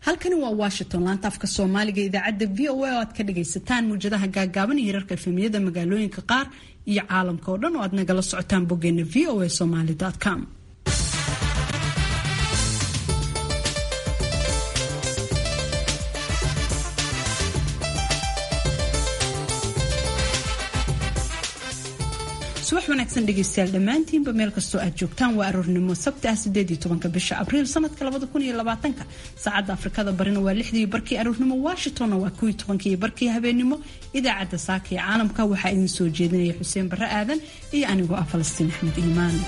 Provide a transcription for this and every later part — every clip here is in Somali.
halkani waa washington laanta afka soomaaliga idaacadda v o a oo aad ka dhagaysataan muwjadaha gaagaaban iyo hirarka efemiyada magaalooyinka qaar iyo caalamka oo dhan oo aad nagala socotaan boggeena v o a somaly com subax wanaagsan dhegeystayaal dhammaantiinba meel kastoo aad joogtaan waa aroornimo sabti ah sideed iyo tobanka bisha abriil sanadka labada kun iyo labaatanka saacadda afrikada barina waa lixdii barkii aroornimo washingtonna waa kuwii tobankii barkii habeenimo idaacadda saaka ee caalamka waxaa idin soo jeedinaya xuseen barre aadan iyo anigoo ah falastiin axmed iimaan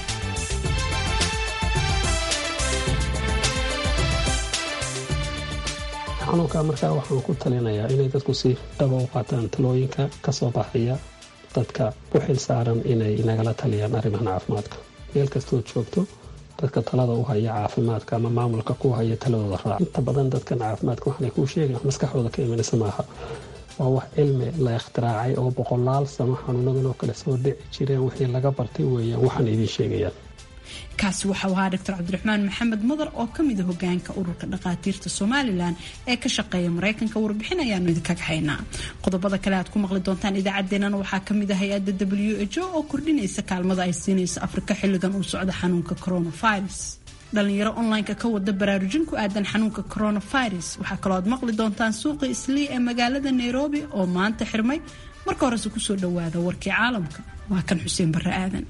xanuunka markaa waxaan ku talinayaa inay dadku si dhaba u qaataan talooyinka kasoo baxaya dadka u xil saaran inay nagala taliyaan arrimahan caafimaadka meel kastood joogto dadka talada u haya caafimaadka ama maamulka ku haya taladooda raac inta badan dadkan caafimaadka waxanay kuu sheegayan maskaxdooda ka imanaysa maaha waa wax cilmi la ikhtiraacay oo boqolaal sano xanuunadan oo kale soo dhici jireen wixii laga bartay weeyaan waxaana idiin sheegayaan kaasi waxau ahaa doctor cabdiraxmaan maxamed madar oo kamida hogaanka ururka dhakhaatiirta somalilan ee ka shaqeeya mareykanka warbixin ayaanu idinkaga haynaa qodobada kale aad ku maqli doontaan idaacaddeenana waxaa kamid ah hay-adda w h o oo kordhinaysa kaalmada ay siinaysa afrika xilligan uu socdo xanuunka coronavirus dhalinyaro online-ka ka wada baraarujin ku aadan xanuunka coronavirus waxaa kaloo aad maqli doontaan suuqa islii ee magaalada nairobi oo maanta xirmay marka horese kusoo dhawaada warkii caalamka waa kan xuseen barre aadan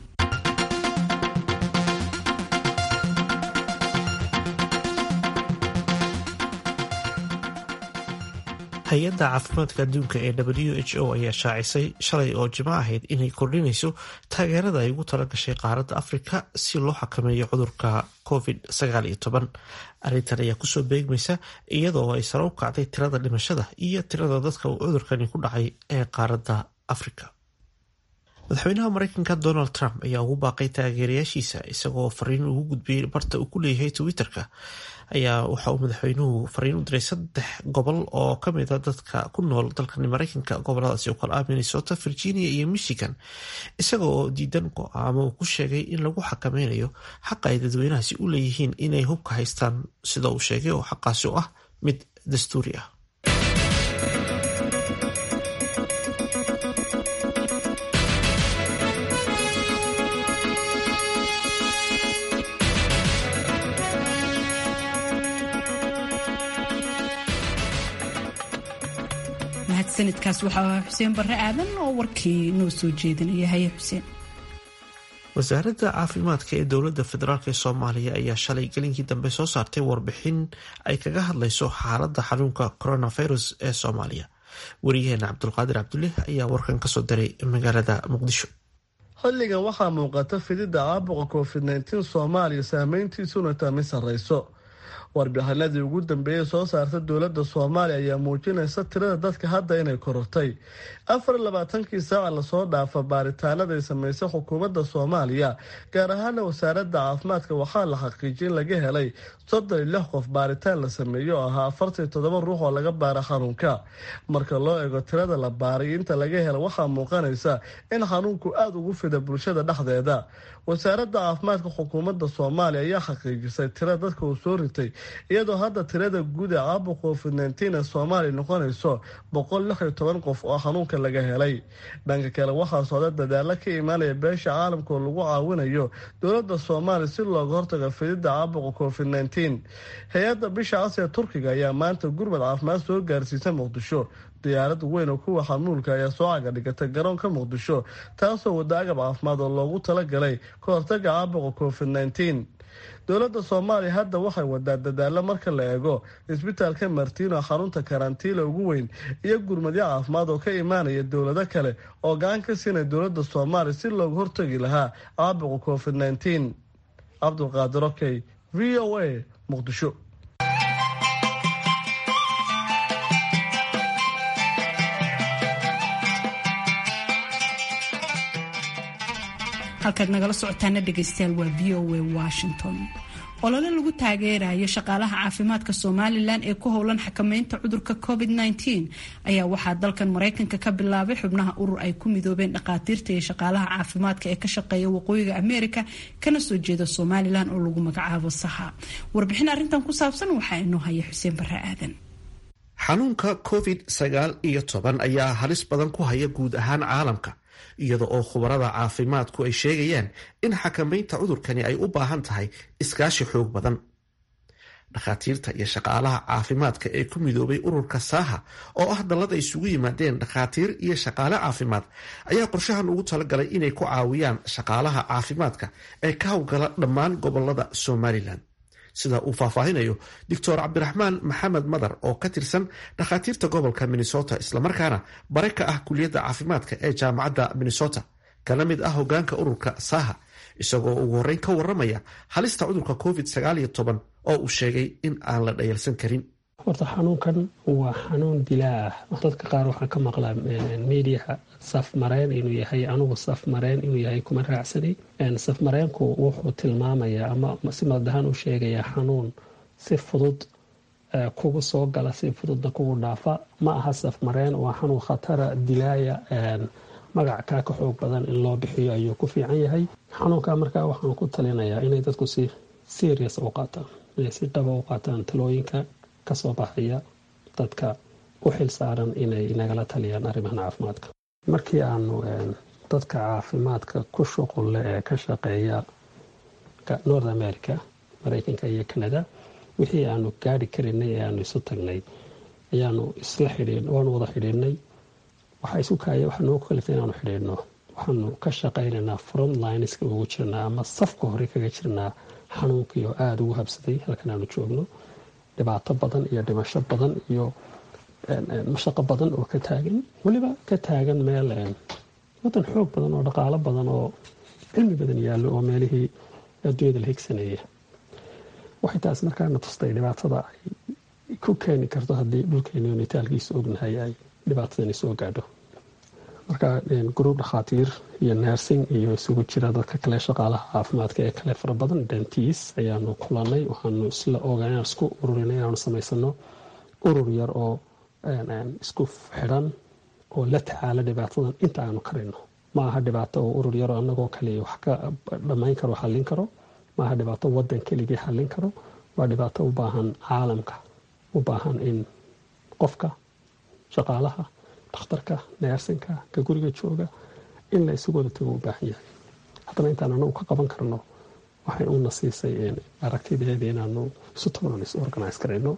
hay-adda caafimaadka adduunka ee w h o ayaa shaacisay shalay oo jimco ahayd inay kordhinayso taageerada ay ugu talagashay qaaradda afrika si loo xakameeyo cudurka covid arrintan ayaa kusoo beegmaysa iyadoo ay sare u kacday tirada dhimashada iyo tirada dadka uu cudurkani ku dhacay ee qaaradda afrika madaxweynaha mareykanka donald trump ayaa ugu baaqay taageerayaashiisa isagoo fariin ugu gudbiyey barta uu ku leeyahay twitter-ka ayaa waxa uu madaxweynuhu fariin u diray saddex gobol oo kamid a dadka ku nool dalkan mareykanka goboladaasi oo kale ah minnesota virginia iyo michigan isaga oo diidan go-aamo uu ku sheegay in lagu xakameynayo xaqa ay dadweynahaasi u leeyihiin inay hubka haystaan sida uu sheegay oo xaqaasi u ah mid dastuuri ah sanadkaas waxaa ahaa xuseen barre aadan oo warkii noo soo jeedinaya haye xuseen wasaaradda caafimaadka ee dowladda federaalk ee soomaaliya ayaa shalay gelinkii dambe soo saartay warbixin ay kaga hadlayso xaaladda xanuunka coronavirus ee soomaaliya wariyaheena cabdulqaadir cabdulle ayaa warkan kasoo diray magaalada muqdisho xilligan waxaa muuqata fididda caabuqa covid nteen soomaaliya saameyntiisuna tami sarreyso warbixinadii ugu dambeeyey soo saarta dowladda soomaaliya ayaa muujinaysa tirada dadka hadda inay korortay afar labaatankii saaca lasoo dhaafa baaritaanaday sameysay xukuumadda soomaaliya gaar ahaana wasaaradda caafimaadka waxaa la xaqiijiyay in laga helay soddon iyo lix qof baaritaan la sameeyey oo ahaa afartan iyo toddoba ruux oo laga baara xanuunka marka loo eego tirada la baaray inta laga hela waxaa muuqanaysa in xanuunku aada ugu fida bulshada dhexdeeda wasaaradda caafimaadka xukuumadda soomaaliya ayaa xaqiijisay tirada dadka uu soo ritay iyadoo hadda tirada guud ee caabuqa covid nteen ee soomaaliya noqonayso boqol lix iyo toban qof oo xanuunka laga helay dhanka kale waxaa socda dadaalo ka imaanaya beesha caalamka oo lagu caawinayo dowladda soomaaliya si looga hortago fididda caabuqa covid nteen hay-adda bisha cas ee turkiga ayaa maanta gurmad caafimaad soo gaarsiisa muqdisho diyaarad weyn oo kuwa xamuulka ayaa soo caga dhigatay garoonka muqdisho taasoo wada agab caafimaad oo loogu talagalay ka hortaga caabuqa covid nteen dowladda soomaaliya hadda waxay wadaa dadaalo marka la eego isbitaalka martiino xarunta karantiila ugu weyn iyo gurmadyo caafimaad oo ka imaanaya dowlado kale oo gacan ka siinaya dowladda soomaaliya si looga hortagi lahaa caabuqa covid nteen cabdulqaadir okey v o a muqdisho halkaad nagala socotaana dhegaystayaal waa v o a washington olole lagu taageerayo shaqaalaha caafimaadka somalilan ee ku howlan xakameynta cudurka covid-19 ayaa waxaa dalkan maraykanka ka bilaabay xubnaha urur ay ku midoobeen dhakhaatiirta iyo shaqaalaha caafimaadka ee ka shaqeeya waqooyiga amerika kana soo jeeda somalilan oo lagu magacaabo saha warbixin arintan ku saabsan waxaa inoo haya xuseen bare aadan xanuunka covid sagaal iyo toban ayaa halis badan ku haya guud ahaan caalamka iyada oo khubarada caafimaadku ay sheegayaan in xakamaynta cudurkani ay u baahan tahay iskaashi xoog badan dhakhaatiirta iyo shaqaalaha caafimaadka ee ku midoobay ururka saaha oo ah dallad ay isugu yimaadeen dhakhaatiir iyo shaqaale caafimaad ayaa qorshahan ugu talagalay inay ku caawiyaan shaqaalaha caafimaadka ee ka howlgala dhammaan gobolada somalilan sida uu faahfaahinayo doctor cabdiraxmaan maxamed madar oo ka tirsan dhakhaatiirta gobolka minnesota islamarkaana bare ka ah kuliyadda caafimaadka ee jaamacadda minnesota kana mid ah hogaanka ururka saha isagoo ugu horreyn ka waramaya halista cudurka covid sagaal iyo toban oo uu sheegay in aan la dhayalsan karin horta xanuunkan waa xanuun dilaa ah dadka qaar waxaa ka maqlaa mediaha safmareen inuu yahay anugu safmareen inuu yahay kuma raacsanay safmareenku wuxuu tilmaamayaa ama si madahaan u sheegayaa xanuun si fudud kugu soo gala si fududna kugu dhaafa ma aha safmareen waa xanuun khatara dilaaya magac kaa ka xoog badan in loo bixiyo ayuu ku fiican yahay xanuunka markaa waxaan ku talinayaa inay dadku si serious u qaataan inay si dhaba u qaataan talooyinka kasoo baxaya dadka u xil saaran inay nagala taliyaan arrimahan caafimaadka markii aanu dadka caafimaadka ku shuqulle ee ka shaqeeya north america mareykanka iyo canada wixii aanu gaari karinay ee aanu isu tagnay ayaanu isla xidhiin waanu wada xidhiidhnay waxaa isu kaaya waxaa noogu kaliftay inaanu xidhiidhno waxaanu ka shaqaynaynaa front lineska ugu jirnaa ama safka hore kaga jirnaa xanuunkii oo aada ugu habsaday halkan aanu joogno dhibaato badan iyo dhimasho badan iyo mashaqo badan oo ka taagan weliba ka taagan meel wadan xoog badan oo dhaqaalo badan oo cilmi badan yaallo oo meelihii adduunyada la higsanaya waxay taas markaana tustay dhibaatada ay ku keeni karto haddii dhulkeenu nitaalkiisa ognahay ay dhibaatadani soo gaadho marka gruub dhakhaatiir iyo nersing iyo isugu jira dadka kale shaqaalaha caafimaadka ee kale fara badan dentis ayaanu kulanay waxaanu isla ogaan isku ururinay inaanu samaysano urur yar oo isku xidhan oo la tacaala dhibaatadan inta aanu karayno ma aha dhibaato oo urur yaroo anagoo kaliya wax ka dhammayn karo xallin karo ma aha dhibaato wadan keligii xallin karo waa dhibaato u baahan caalamka u baahan in qofka shaqaalaha dhakhtarka neersinka ka guriga jooga in la isugu wada tago u baahan yahay haddana intaan anagu ka qaban karno waxay una siisay aragtideeda inaanu isu tagnon is organise karayno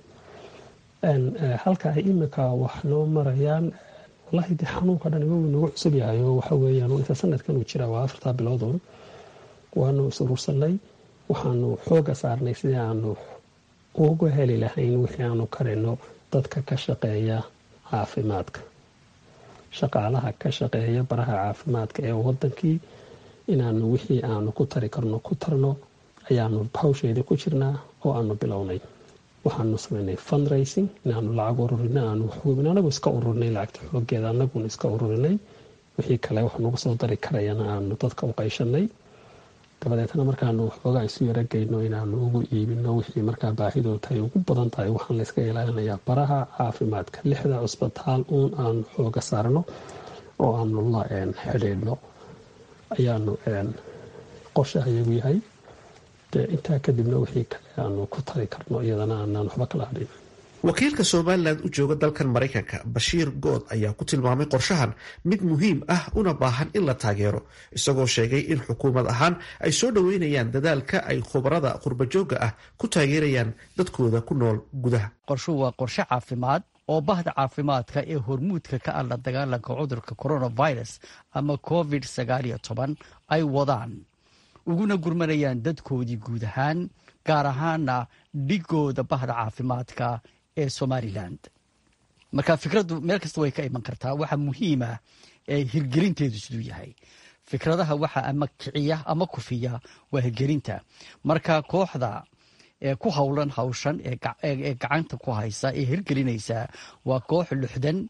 halka ay imika wax noo marayaan wallahi de xanuunka dhan imagu nagu cusub yahay oo waxa weeyaan inta sanadkan uu jira waa afartaa biloodun waanu is urursanay waxaanu xooga saarnay sidii aanu uga heli lahayn wixii aanu karayno dadka ka shaqeeya caafimaadka shaqaalaha ka shaqeeya baraha caafimaadka ee wadankii inaanu wixii aanu ku tari karno ku tarno ayaanu hawsheedii ku jirnaa oo aanu bilownay waxaanu samaynay fundraising inaanu lacag ururinay aanu waxhubin anagu iska ururinay lacagta xoogeeda anaguna iska ururinay wixii kale wax nagu soo dari karayana aanu dadka u qayshanay dabadeetna markaanu waxoogaa isu yarageyno inaanu ugu iibino wixii markaa baahidood tahay ugu badan tahay waxaan layska ilaalinayaa baraha caafimaadka lixda cusbitaal uun aanu xooga saarno oo aanu la xidhiidhno ayaanu qorshaha iyagu yahay dee intaa kadibna wixii kale aanu ku tari karno iyadana aanaan waxba kala hadhin wakiilka somalilan u jooga dalkan maraykanka bashiir good ayaa ku tilmaamay qorshahan mid muhiim ah una baahan in la taageero isagoo sheegay in xukuumad ahaan ay soo dhoweynayaan dadaalka ay khubarada qurbajooga ah ku taageerayaan dadkooda ku nool gudaha qorshuhu waa qorshe caafimaad oo bahda caafimaadka ee hormuudka ka ah la dagaalanka cudurka coronavirus ama covid sagaaliyo toban ay wadaan uguna gurmanayaan dadkoodii guud ahaan gaar ahaana dhigooda bahda caafimaadka ee somalilan marka fikraddu meel kasta way ka iman kartaa waxa muhiima ee hirgelinteedu siduu yahay fikradaha waxa ama kiciya ama kufiya waa hirgelinta marka kooxda ee ku howlan hawshan ee gacanta ku haysa ee hirgelinaysa waa koox luxdan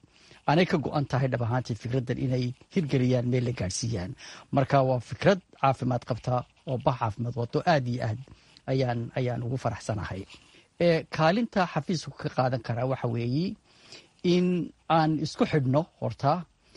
aanay ka go-an tahay dhab ahaantii fikraddan inay hirgeliyaan meel la gaadhsiiyaan marka waa fikrad caafimaad qabta oo bah caafimaad wato aad iyo aad ayaan ayaan ugu faraxsanahay kaalinta xafiisku ka qaadan karaa waxa weeye in aan isku xidhno horta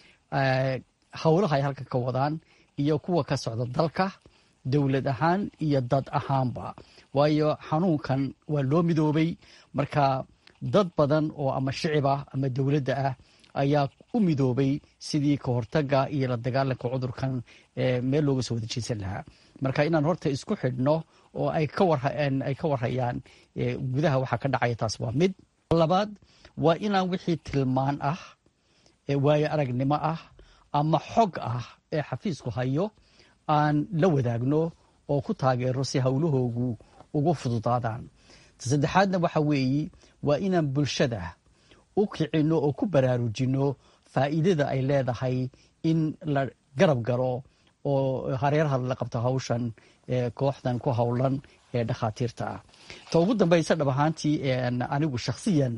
howlaha ay halka ka wadaan iyo kuwa ka socda dalka dowlad ahaan iyo dad ahaanba waayo xanuunkan waa loo midoobay marka dad badan oo ama shicib ah ama dowladda ah ayaa u midoobay sidii ka hortaga iyo la dagaalanka cudurkan meel looga soo wada jeesan lahaa marka inaan horta isku xidhno oo ay ka warhayaan gudaha waxaa ka dhacaya taas waa mid labaad waa inaan wixii tilmaan ah waayo aragnimo ah ama xog ah ee xafiisku hayo aan la wadaagno oo ku taageero si howlahoogu ugu fududaadaan saddexaadna waxa weeye waa inaan bulshada u kicino oo ku baraarujino faa'iidada ay leedahay in la garab galo oo hareeraha la qabto hawshan kooxdan ku howlan ee dhakhaatiirta ah ta ugu dambaysa dhab ahaantii anigu shakhsiyan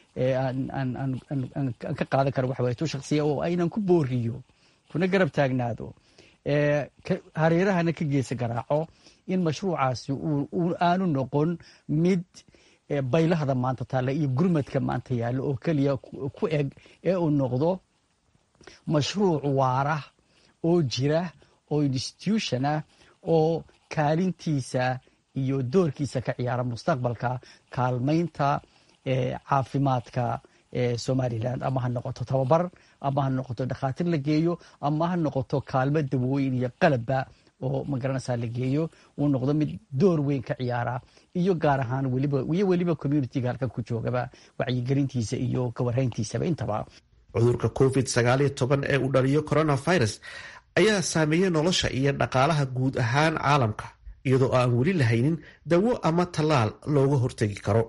aan ka qaadan karo waxa waye tu shakhsiya oo aynan ku booriyo kuna garab taagnaado hareerahana ka geesa garaaco in mashruucaasi aanu noqon mid baylahda maanta taalla iyo gurmadka maanta yaalla oo keliya ku eg ee uu noqdo mashruuc waara oo jira oo institution ah oo kaalintiisa iyo doorkiisa ka ciyaara mustaqbalka kaalmaynta caafimaadka somalilan ama ha noqoto tababar ama ha noqoto dhakhaatiir la geeyo ama ha noqoto kaalmo dawooyin iyo qalabba oo magaranaysaa la geeyo uu noqdo mid door weyn ka ciyaara iyo gaar ahaan weliba weliba communitiga halkan ku joogaba wacyigelintiisa iyo kawarhayntiisaba intaba cudurka covid sagaaliyo toban ee uu dhaliyo coronavirus ayaa saameeyey nolosha iyo dhaqaalaha guud ahaan caalamka iyadoo aan weli lahaynin dawo ama tallaal looga hortegi karo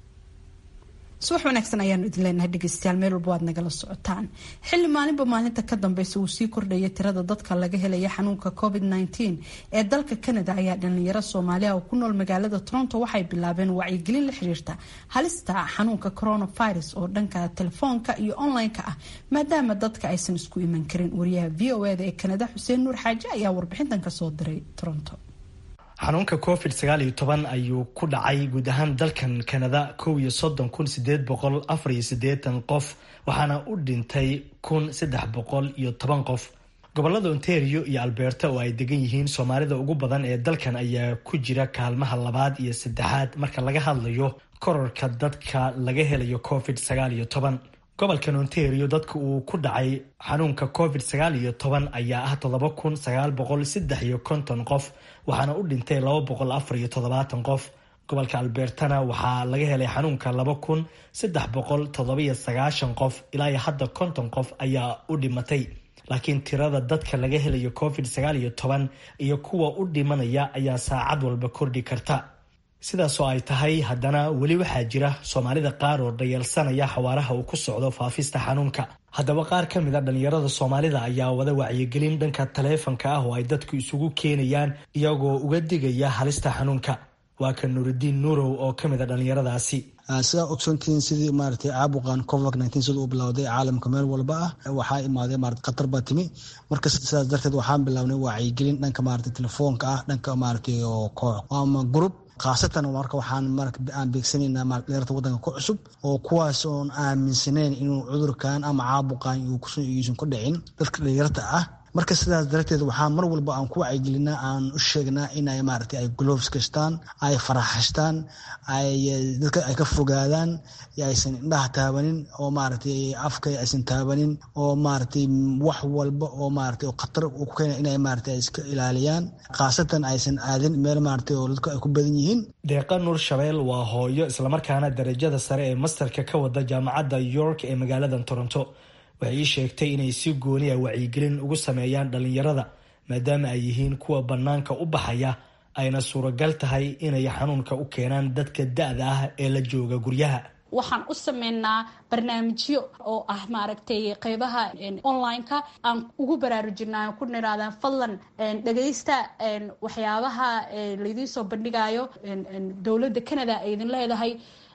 subax wanaagsan ayaanu idin leenahay dhegeystayaal meel walba waad nagala socotaan xilli maalinba maalinta ka dambeysa uu sii kordhaya tirada dadka laga helaya xanuunka covid -19 ee dalka canada ayaa dhalinyaro soomaaliya oo ku nool magaalada toronto waxay bilaabeen wacyigelin la xiriirta halista xanuunka coronavirus oo dhanka telefoonka iyo online-ka ah maadaama dadka aysan isku iman karin wariyaha v o eda ee canada xuseen nuur xaaje ayaa warbixintan kasoo diray toronto xanuunka covid sagaal iyo toban ayuu ku dhacay guud ahaan dalkan kanada kow iyo soddon kun sideed boqol afar iyo siddeetan qof waxaana u dhintay kun saddex boqol iyo toban qof gobolada ontario iyo alberta oo ay degan yihiin soomaalida ugu badan ee dalkan ayaa ku jira kaalmaha labaad iyo saddexaad marka laga hadlayo kororka dadka laga helayo covid sagaal iyo toban gobolkan ontario dadka uu ku dhacay xanuunka covid sagaal iyo toban ayaa ah toddoba kun sagaal boqol saddex iyo konton qof waxaana u dhintay laba boqol afar iyo toddobaatan qof gobolka albertana waxaa laga helay xanuunka laba kun saddex boqol toddobiyo sagaashan qof ilaa iyo hadda konton qof ayaa u dhimatay laakiin tirada dadka laga helayo covid sagaal iyo toban iyo kuwa u dhimanaya ayaa saacad walba kordhi karta sidaasoo ay tahay haddana weli waxaa jira soomaalida qaar oo dhayalsanaya xawaaraha uu ku socdo faafista xanuunka haddaba qaar ka mid a dhallinyarada soomaalida ayaa wada wacyigelin dhanka taleefanka ah oo ay dadku isugu keenayaan iyagoo uga digaya halista xanuunka waa ka nuuridiin nuurow oo ka mid a dhallinyaradaasi sidaa ogsoontihiin sidii maaragtay caabuqan covid nineteen sida uu bilowday caalamka meel walba ah waxaa imaaday maarata khatar baa timi marka sidaas darteed waxaan bilownay wacyigelin dhanka maarata telefoonka ah dhanka maaragtay koox ama group khaasatan marka waxaan aan beegsanaynaa dhalinyarta waddanka ku cusub oo kuwaas oon aaminsaneyn inuu cudurkan ama caabuqan uusan ku dhicin dadka dhalinyarta ah marka sidaas darteed waxaa mar walba aan ku wacyigelinaa aan u sheegnaa inay maaragtay ay gloves gastaan ay faraxashtaan ay dadka ay ka fogaadaan aysan indhaha taabanin oo maaragtay afka aysan taabanin oo maaragtay wax walba oo maaragtay khatar ku keena inay maaragtay ay iska ilaaliyaan khaasatan aysan aadin meel maaragtay oo dadku ay ku badan yihiin deeqa nuur shabeel waa hooyo islamarkaana darajada sare ee masterka ka wada jaamacadda york ee magaalada toronto waxay ii sheegtay inay si gooni a wacyigelin ugu sameeyaan dhallinyarada maadaama ay yihiin kuwa bannaanka u baxaya ayna suuragal tahay inay xanuunka u keenaan dadka da-da ah ee la jooga guryaha waxaan u sameynaa barnaamijyo oo ah maaragtay qeybaha online-ka aan ugu baraarujinaa ku niraadaan fadlan dhagaysta waxyaabaha laydiin soo bandhigayo dowladda canada ay idin leedahay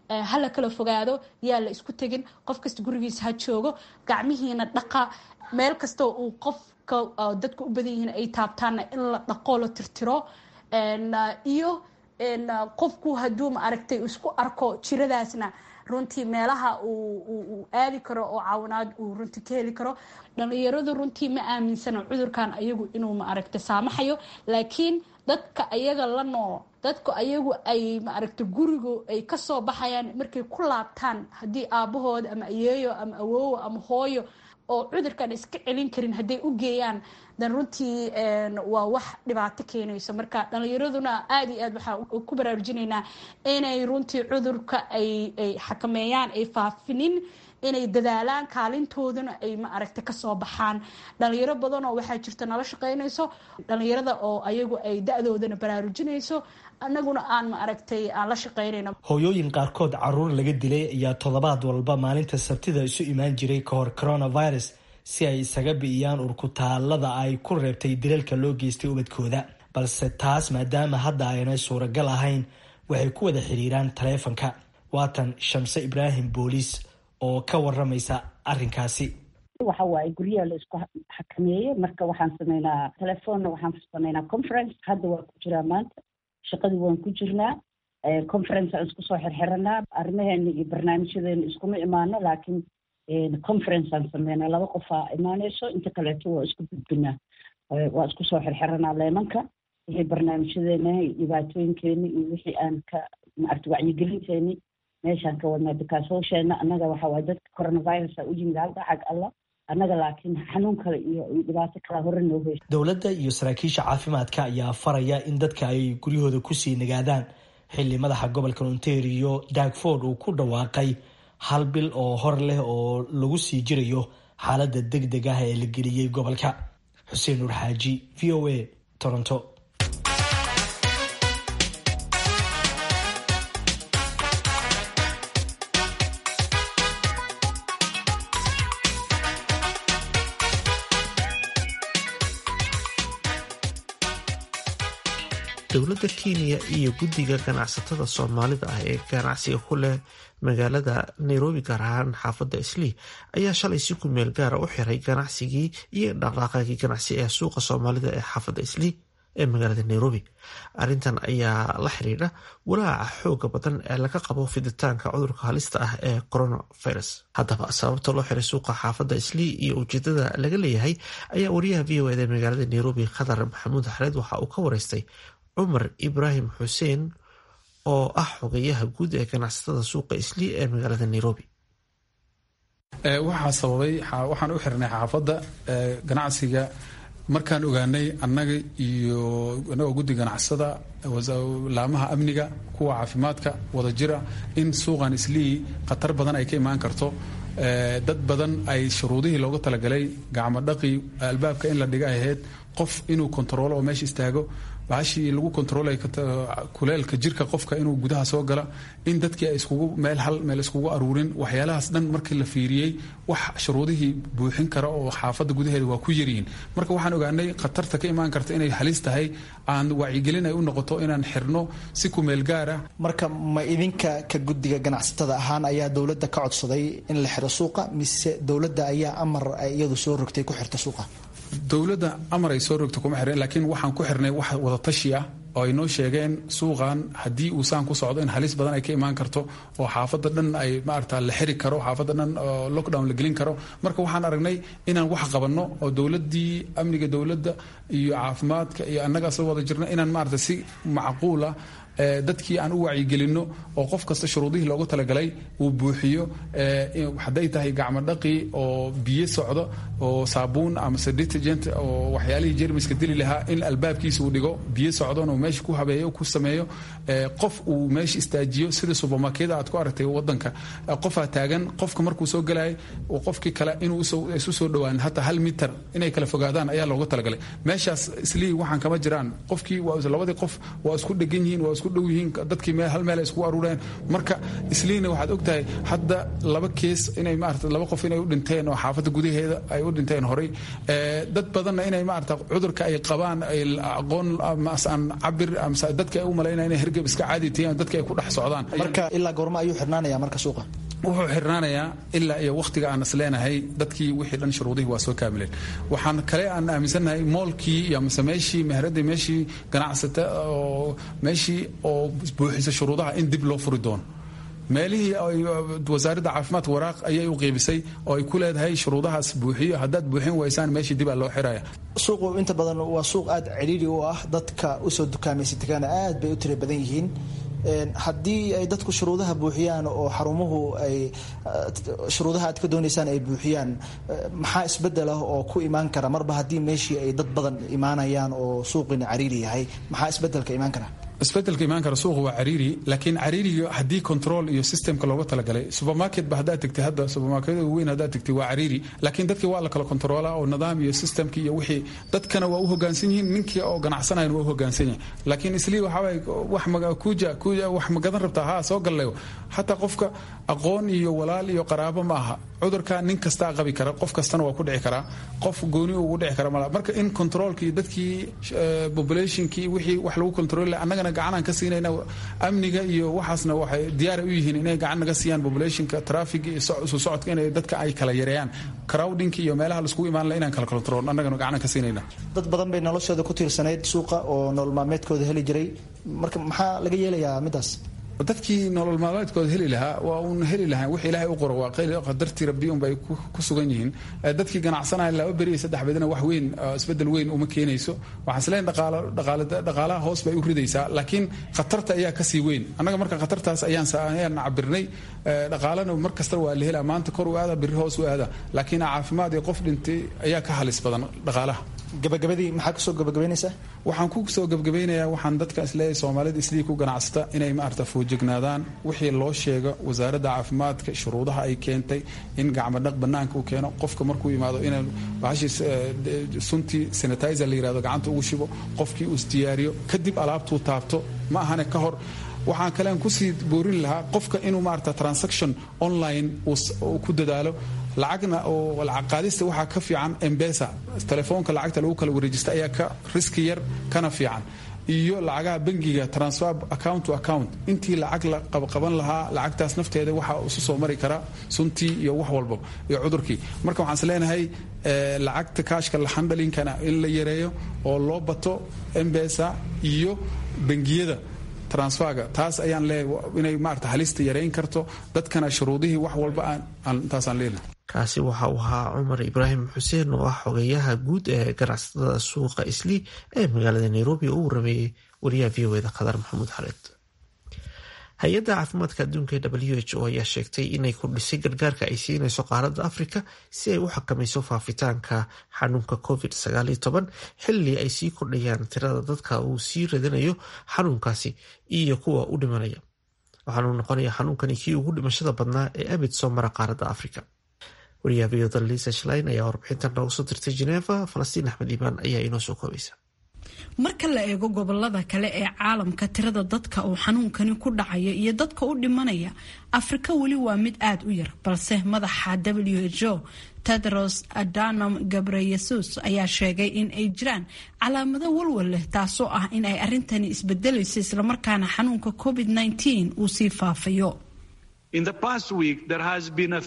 hala kala fogaado yaa la isku tegin qof kasta gurigiisa ha joogo gacmihiina dhaqa meel kastoo uu qofka dadka u badan yihiin ay taabtaanna in la dhaqo la tirtiro iyo qofku hadduu ma aragtay isku arko jiradaasna runtii meelaha uu aadi karo oo caawinaad uu runtii ka heli karo dhalinyaradu runtii ma aaminsana cudurkan ayagu inuu ma aragta saamaxayo laakiin dadka ayaga la nool dadku ayagu ay maaragta gurigu ay kasoo baxayaan markay ku laabtaan haddii aabahooda ama ayeeyo ama awoowo ama hooyo oo cudurkan iska celin karin hadday u geeyaan dan runtii waa wax dhibaato keenayso marka dhalinyaraduna aada iyo aad waxaa ku baraarujinaynaa inay runtii cudurka ay ay xakameeyaan ay faafinin inay dadaalaan kaalintooduna ay ma aragta kasoo baxaan dhalinyaro badan oo waxaa jirta nala shaqeynayso dhalinyarada oo ayagu ay da-doodana baraarujinayso anaguna aan ma aragtay aan la shaqeynayno hooyooyin qaarkood caruur laga dilay ayaa toddobaad walba maalinta sabtida isu imaan jiray kahor coronavirus si ay isaga bi'iyaan urkutaalada ay ku reebtay dilalka loo geystay ubadkooda balse taas maadaama hadda aynay suuragal ahayn waxay ku wada xiriiraan taleefanka waatan shamse ibraahim booliis oo ka waramaysa arrinkaasi waxa waaye guryaha la isku xakameeyey marka waxaan sameynaa telefoonna waxaan sameynaa conference hadda waa ku jiraa maanta shaqadii waan ku jirnaa conference aan isku soo xirxiranaa arrimaheena iyo barnaamijyadeena iskuma imaano laakiin conference aan sameynaa laba qofaa imaaneyso inta kaleeto waa isku gudbinaa waa isku soo xirxiranaa leemanka wixii barnaamijyadeena iyo dhibaatooyinkeeni iyo wixii aan ka maarta wacyigelinteeni meeshaan ka wadnaa bikaas hawsheena annaga waxa waaye dadka coronavirus a u yimid halka xag allah annaga laakiin xanuun kale iyo dhibaato kala hore noo heysa dowladda iyo saraakiisha caafimaadka ayaa faraya in dadka ay guryahooda kusii nagaadaan xilli madaxa gobolka ontario dagford uu ku dhawaaqay hal bil oo hor leh oo lagu sii jirayo xaaladda deg deg ah ee la geliyey gobolka xuseen nuur xaaji v o a toronto dowladda kenya iyo guddiga ganacsatada soomaalida ah ee ganacsiga ku leh magaalada nairobi gaar ahaan xaafadda islii ayaa shalay si ku meel gaara u xiray ganacsigii iyo dhaqdhaqaaqii ganacsi ee suuqa soomaalida ee xaafadda islii ee magaalada nairobi arrintan ayaa la xiriidha walaaca xooga badan ee laga qabo fiditaanka cudurka halista ah ee coronavirus haddaba sababta loo xiray suuqa xaafadda islii iyo ujeedada laga leeyahay ayaa wariyaha v o ed ee magaalada nairobi khadar maxamuud xareed waxa uu ka wareystay cumar ibraahim xuseen oo ah xogayaha guud ee ganacsatada suuqa islii ee magaalada nairobi waxaa sababay waxaan u xirnay xaafadda ganacsiga markaan ogaanay annaga iyo annagoo guddi ganacsada laamaha amniga kuwa caafimaadka wada jira in suuqan islii khatar badan ay ka imaan karto dad badan ay shuruudihii loogu talagalay gacmo dhaqi albaabka in la dhiga ay ahayd qof inuu kontaroolo oo meesha istaago bahashii lagu kontroolay kuleelka jirka qofka inuu gudaha soo gala in dadkii ay iskugu meel hal meel iskugu aruurin waxyaalahaas dhan markii la fiiriyey wax shuruudihii buuxin kara oo xaafadda gudaheeda waa ku yaryihiin marka waxaan ogaanay khatarta ka imaan karta inay halis tahay aan wacyigelin ay u noqoto inaan xirno si ku meel gaara marka ma idinka ka guddiga ganacsatada ahaan ayaa dowladda ka codsaday in la xiro suuqa mise dowladda ayaa amar iyadu soo rogtay ku xirta suuqa dowladda amar ay soo rogto kuma xireen laakiin waxaan ku xirnay wax wadatashi ah oo ay noo sheegeen suuqan haddii uu saan ku socdo in halis badan ay ka imaan karto oo xaafadda dhan ay maarata la xiri karo xaafadda dhan oo lockdown la gelin karo marka waxaan aragnay inaan wax qabanno oo dowladdii amniga dowladda iyo caafimaadka iyo annaga asla wada jirno inaan maarata si macquula dadkii aan u wacyigelinno oo qof kasta shuruudihii loogu talagalay uu buuxiyo hadday tahay gacmo dhaqi oo biyo socdo oo saabuun amase detergent oo waxyaalihii jermiska dili lahaa in albaabkiisa uu dhigo biyo socdon uu meesha ku habeeyo ku sameeyo qof uu meesha istaajiyo sida subermarkeeda aad ku aragtay wadanka qofaa taagan qofka markuu soo galaya qofkii kale inuu isu soo dhowaan hataa hal mitar inay kala fogaadaan ayaa loogu talagalay meeshaas islii waxaan kama jiraan qofkii labadii qof waa isku dhegan yihiin waa isku dhow yihiin dadkii hal meel ay isku aruureen marka isliina waxaad ogtahay hadda laba kees inay maarata laba qof inay u dhinteen oo xaafadda gudaheeda ay u dhinteen horey dad badanna inay maarata cudurka ay qabaan ay aqoon aan cabir dadka ay u malaynaya inay hergeb iska caadi tihiin dadka ay ku dhex socdaan marka ilaa goorma ayuu xirnaanaya marka suuqa wuxuu xirnaanayaa ilaa iyo wakhtiga aan is leenahay dadkii wixii dhan shuruudihii waa soo kaamileen waxaan kale aan aaminsannahay moolkii iyo mise meeshii mehradii meeshii ganacsata oo meeshii oo buuxisa shuruudaha in dib loo furi doono meelihii wasaaradda caafimaadka waraaq ayay u qiibisay oo ay ku leedahay shuruudahaas buuxiyo haddaad buuxin waysaan meeshii dibaa loo xiraya suuqu inta badan waa suuq aad cidhiiri u ah dadka usoo dukaamaysatakana aad bay u tira badan yihiin haddii ay dadku shuruudaha buuxiyaan oo xarumuhu ay shuruudaha aad ka doonaysaan ay buuxiyaan maxaa isbedel ah oo ku imaan kara marba haddii meeshii ay dad badan imaanayaan oo suuqina cariiri yahay maxaa isbedelka imaan kara isbedelka imaan kara suuqa waa cariiri laakiin cariiriga haddii control iyo systemka looga talagalay supermarket ba haddaad tegtay hadda supermarketyada weyn haddaad tegtay waa cariiri laakiin dadkii waa la kala controlaa oo nidaam iyo systemki iyo wixii dadkana waa u hogaansan yihiin ninkii oo ganacsanayana waa u hogaansan yahay laakiin islii waxaaway wax kuja kuja wax magadan rabtaa haa soo gallayo hataa qofka aqoon iyo walaal iyo qaraabo ma aha cudurka nin kastaa qabi kara qof kastana waa ku dhici karaa qof gooni ugu dhici kara mala marka in controlkii dadkii populationkii wixii wax lagu control annagana gacanaan ka siinayna amniga iyo waxaasna waxay diyaara u yihiin inay gacan naga siiyaan populationka traffic iyo isu socodka inay dadka ay kala yareeyaan crowdinka iyo meelaha laiskugu imaan laha inaan kala control annagana gacanaan ka siinayna dad badan bay noloshooda ku tiirsanayd suuqa oo nolol maalmeedkooda heli jiray marka maxaa laga yeelayaa midaas dadkii nolol maalmeedkooda heli lahaa waa uun heli lahaan wix ilaahay u qoro waa qadartii rabbi unbay ku sugan yihiin dadkii ganacsanaya laba beri iyo saddex bedina wax weyn isbedel weyn uma keenayso waxaan isleen dhaqaalaha hoos bay u ridaysaa laakiin khatarta ayaa kasii weyn annaga marka khatartaas ayaan ayaan cabirnay dhaqaalana mar kasta waa la helaa maanta kor u aada biri hoos u aada laakiin caafimaad iyo qof dhintay ayaa ka halis badan dhaqaalaha gabagabadii maxaa kasoo gabagabaynaysaa waxaan ku soo gabagabaynayaa waxaan dadka isleeyahay soomaalida islii ku ganacsata inay maarata foojignaadaan wixii loo sheego wasaaradda caafimaadka shuruudaha ay keentay in gacmadhaq banaanka uu keeno qofka markuu yimaado inay bahashii suntii sanitizer la yirahdo gacanta ugu shibo qofkii uu isdiyaariyo kadib alaabtuu taabto ma ahane ka hor waxaan kalean kusii boorin lahaa qofka inuu maarata transaction online uu ku dadaalo lacagna oo lacag qaadista waxaa ka fiican embesa telefoonka lacagta lagu kala wareejista ayaa ka riski yar kana fiican iyo lacagaha bangiga transfer account to account intii lacag la qabqaban lahaa lacagtaas nafteeda waxaa isu soo mari kara suntii iyo wax walba iyo cudurkii marka waxaan is leenahay lacagta kaashka lahandhalinkana in la yareeyo oo loo bato embesa iyo bangiyada transferga taas ayaan leeyahay inay maarata halista yareyn karto dadkana shuruudihii wax walba aan intaasaan leenahay kaasi waxa uu ahaa cumar ibraahim xuseen oo ah xogeyaha guud ee ganacsatada suuqa islii ee magaalada nairobi oo u warameeyey wariyaha v o eda khadar maxamuud xaleed hay-adda caafimaadka adduunka ee w h o ayaa sheegtay inay kordhisay gargaarka ay siinayso qaaradda afrika si ay u xakamayso faafitaanka xanuunka covid xilli ay sii kordhayaan tirada dadka uu sii radinayo xanuunkaasi iyo kuwa u dhimanaya waxaanu noqonaya xanuunkani kii ugu dhimashada badnaa ee abid soo mara qaaradda afrika wariyaha viyada lisa shlein ayaa warbixintan noogu soo dirtay geneva falastiin axmed iimaan ayaa inoo soo koobaysa marka la eego gobolada kale ee caalamka tirada dadka uu xanuunkani ku dhacaya iyo dadka u dhimanaya afrika weli waa mid aada u yar balse madaxa w h o tedros adanom gabreyesus ayaa sheegay in ay jiraan calaamado walwal leh taasoo ah in ay arintani isbedelayso islamarkaana xanuunka covid -19 uu sii faafayo In the past week, there has been a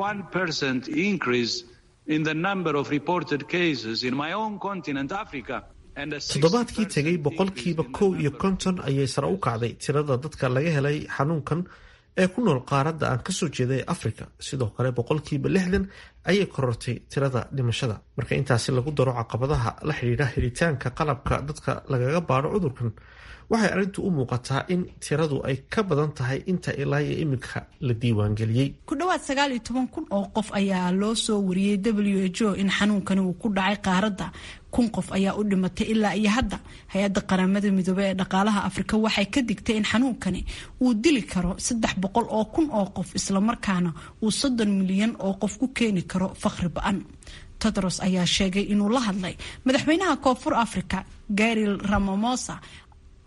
51% increase in the number of reported cases in my own continent, Africa. toddobaadkii tegay boqolkiiba kow iyo konton ayay sare u kacday tirada dadka laga helay xanuunkan ee ku nool qaaradda aan kasoo jeeda ee africa sidoo kale boqolkiiba lixdan ayay korortay tirada dhimashada marka intaasi lagu daro caqabadaha la xidhiidha helitaanka qalabka dadka lagaga baadho cudurkan waxay arrintu u muuqataa in tiradu ay ka badan tahay inta ilaa iyo iminka la diiwaangeliyey ku dhowaad sagaal iyo toban kun oo qof ayaa loo soo wariyey w h o in xanuunkani uu ku dhacay qaaradda kun qof ayaa u dhimatay ilaa iyo hadda hay-adda qaramada midoobey ee dhaqaalaha afrika waxay ka digtay in xanuunkani uu dili karo saddex boqol oo kun oo qof islamarkaana uu soddon milyan oo qof ku keeni karo fakhri ba-an tedros ayaa sheegay inuu la hadlay madaxweynaha koonfur africa garil ramamosa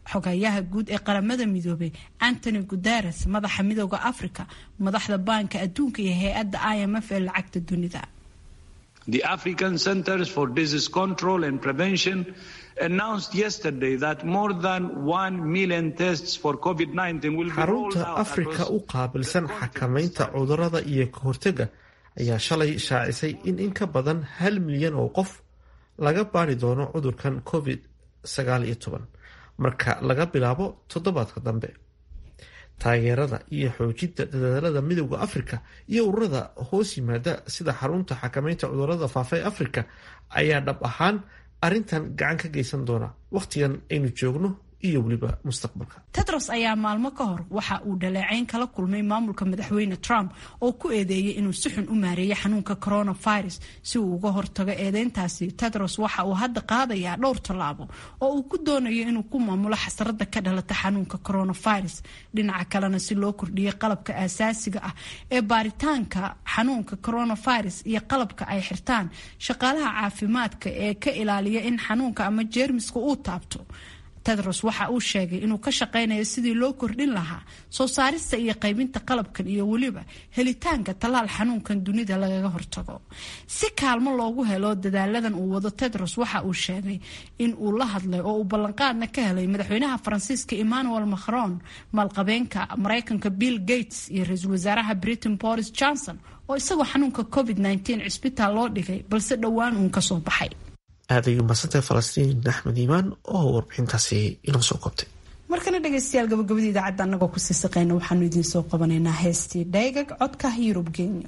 xogayaha guud ee qaramada midoobay antony guteres madaxa midooda africa madaxda baanka adduunka iyo hay-adda i m f ee lacagta dunida The African Centers for Disease Control and Prevention announced yesterday that more than 1 million tests for COVID-19 will be rolled xarunta out afrika across u qaabilsan xakamaynta cudurrada iyo ka hortagga ayaa shalay shaacisay in in ka badan hal milyan oo qof laga baari doono cudurkan covid sagaal iyo toban marka laga bilaabo toddobaadka dambe taageerada iyo xoojinta dadaalada midowda afrika iyo ururada hoos yimaada sida xarunta xakamaynta cudurrada faafa ee afrika ayaa dhab ahaan arrintan gacan ka geysan doona wakhtigan aynu joogno iyo weliba mustaqbalka tedros ayaa maalmo ka hor waxa uu dhaleecayn kala kulmay maamulka madaxweyne trump oo ku eedeeyay inuu si xun u maareeyay xanuunka coronavirus si uu uga hortago eedeyntaasi tedros waxa uu hadda qaadayaa dhowr tallaabo oo uu ku doonayo inuu ku maamulo xasarada ka dhalata xanuunka coronavirus dhinaca kalena si loo kordhiyo qalabka aasaasiga ah ee baaritaanka xanuunka coronavirus iyo qalabka ay xirtaan shaqaalaha caafimaadka ee ka ilaaliya in xanuunka ama jeermiska uu taabto tedros waxa uu sheegay inuu ka shaqaynayo sidii loo kordhin lahaa soo saarista iyo qaybinta qalabkan iyo weliba helitaanka tallaal xanuunkan dunida lagaga hortago si kaalmo loogu helo dadaaladan uu wado tedros waxa uu sheegay in uu la hadlay oo uu ballanqaadna ka helay madaxweynaha faransiiska emmanuel macron maalqabeenka maraykanka bill gates iyo ra-iisul wasaaraha britain boris johnson oo isagoo xanuunka covid -19 cisbitaal loo dhigay balse dhowaan uun kasoo baxay aad ayuu mahadsantahay falastiin axmed iimaan oo warbixintaasi inoo soo koobtay markana dhegaystayaal gabagabada idaacadda annagoo kusii saqeyna waxaanu idiin soo qabanaynaa heestii dhaygag codka yurub genyo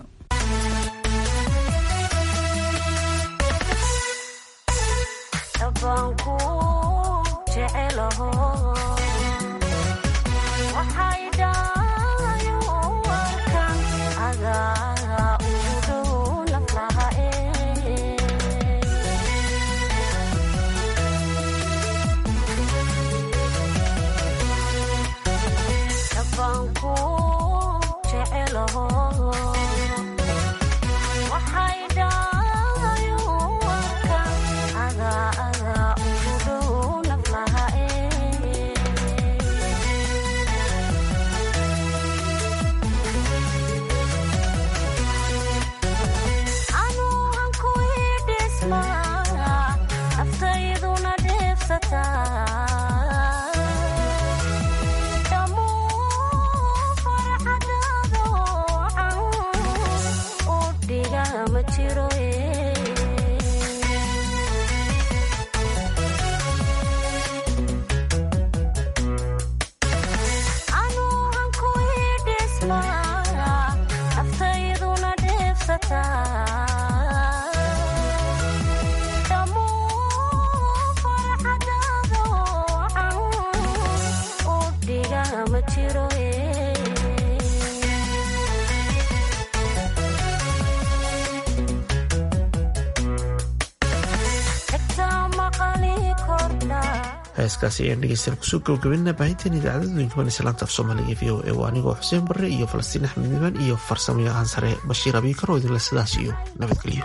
heeskaasi ayaan dhegeystayaal kusoo gabagabinaa baahinteen idaacadooyinka ban islaanta af soomaaliga v o e waa anigoo xuseen barre iyo falastiin axmed nimaan iyo farsamo yaqaan sare bashiir abiikar oo idinle sidaas iyo nabadgelyo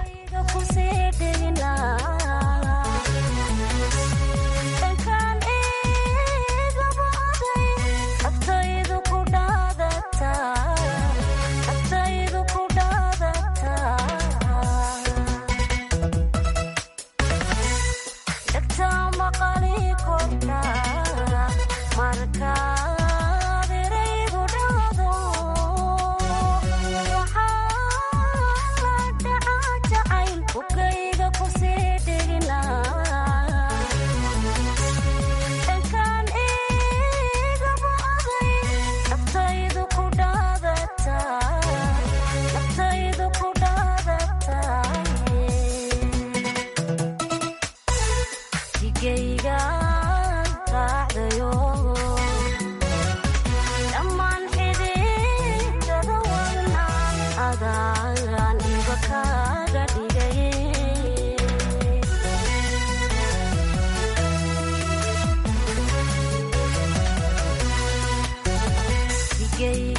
gay